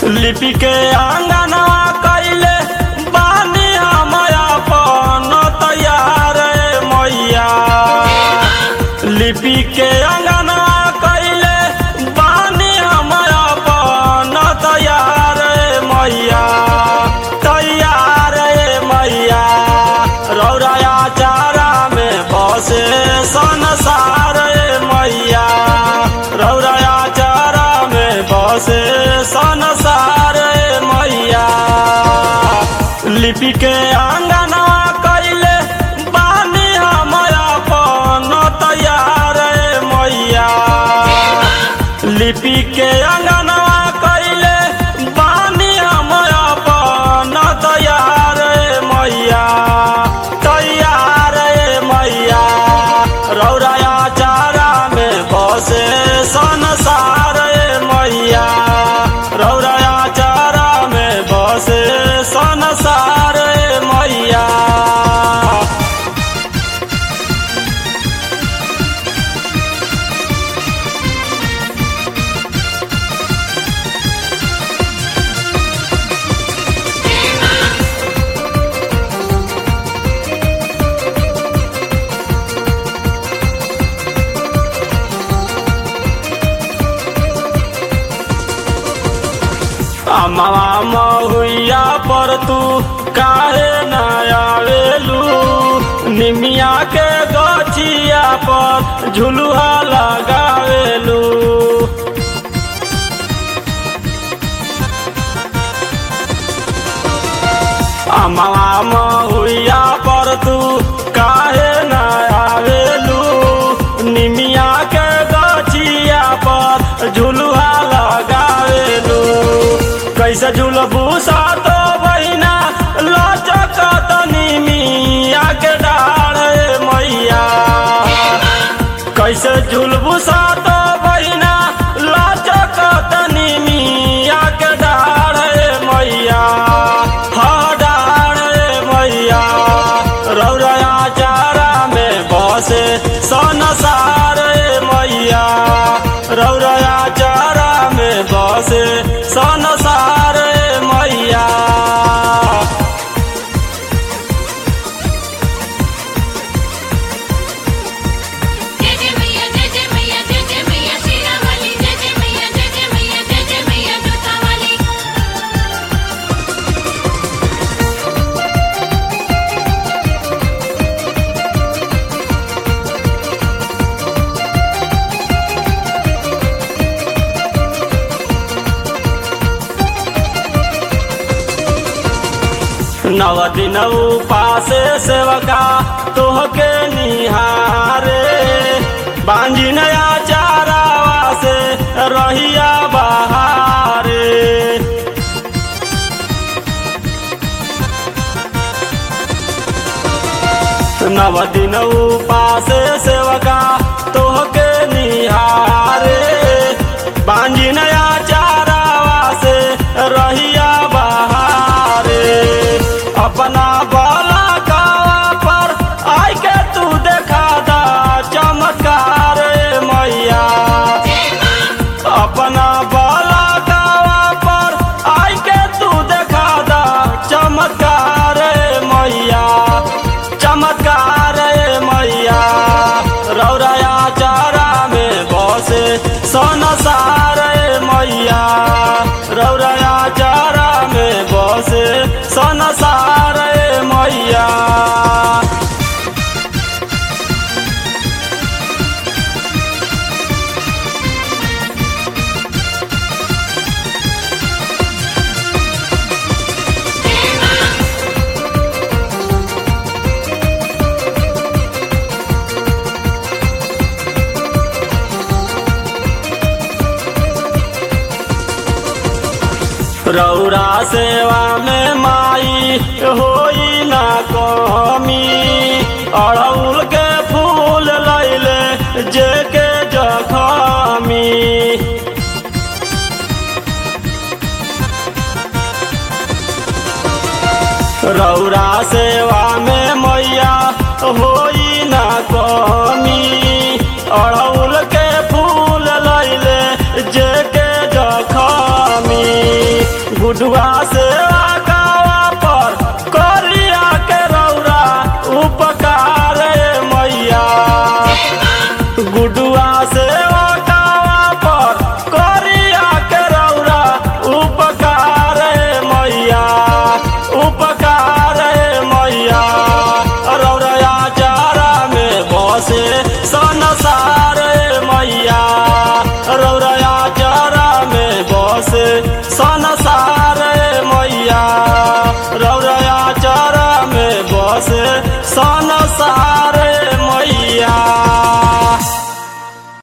लिपि के अंगनवा कैले बानी हम अपन तैयार ए मैया लिपि के अंगनवा कैले बानी हम अपन तैयार ए मैया तैयार ए मैया रौराया चारा में बसे संसार ए मैया रौराया चारा में बसे संसार ए मैया लिपि के अंगनवा कैले बानी हम अपन तैयार ए मैया लिपि के अंगनवा कैले बानी हम अपन तैयार ए मैया तैयार ए मैया रौराया चारा में बसे संसार ए मैया रौराया चारा में बसे संसार ए मैया अमवा महुइया पर तू काहे न आवेलू निमिया के गछिया पर झुलुहा लगावेलू अमवा महुइया पर तू काहे न आवेलू निमिया के गछिया पर झुलुहा लगावेलू कैसे झुलबू सातो बहिना लचक निमिया के डाढ़ ए मैया कैसे झुलबू सातो बहिना लचक निमिया के डाढ़ ए मैया हा डाढ़ ए मैया रौरया चारा में बसे संसार ए मैया रौरया चारा में बसे संसार ए मैया जय जय मैया जय जय मैया जय जय मैया शेरा वाली जय जय मैया जय जय मैया जय जय मैया जोता वाली नव दिन उपासे सेवका तोहके निहारे बांझी नया चारावा से रहिया बहारे नव दिन उपासे सेवका तोहके निहारे बांझी नया चारावा से रहिया बहारे अपना बाला कावा पर आई के तू देखा दा चमत्कार ए मैया अपना बाला कावा पर आई के तू देखा दा चमत्कार ए मैया चमत्कार ए मैया रौराया चारा में बसे संसार ए मैया रौराया चारा में बसे संसार ए मैया रौरा सेवा में माई होई ना कमी अड़उल के फूल लैले जे के जखमी रौरा सेवा में मैया होई ना कमी अड़उल के फूल लैले जे के जखमी गुडुआ से गावा पर करिया के रौरा उपकार ए मैया गुडुआ से गावा पर करिया के रौरा उपकार ए मैया उपकार ए मैया रौरा चारा में बसे संसार ए मैया रौरा चारा में बसे संसार ए मैया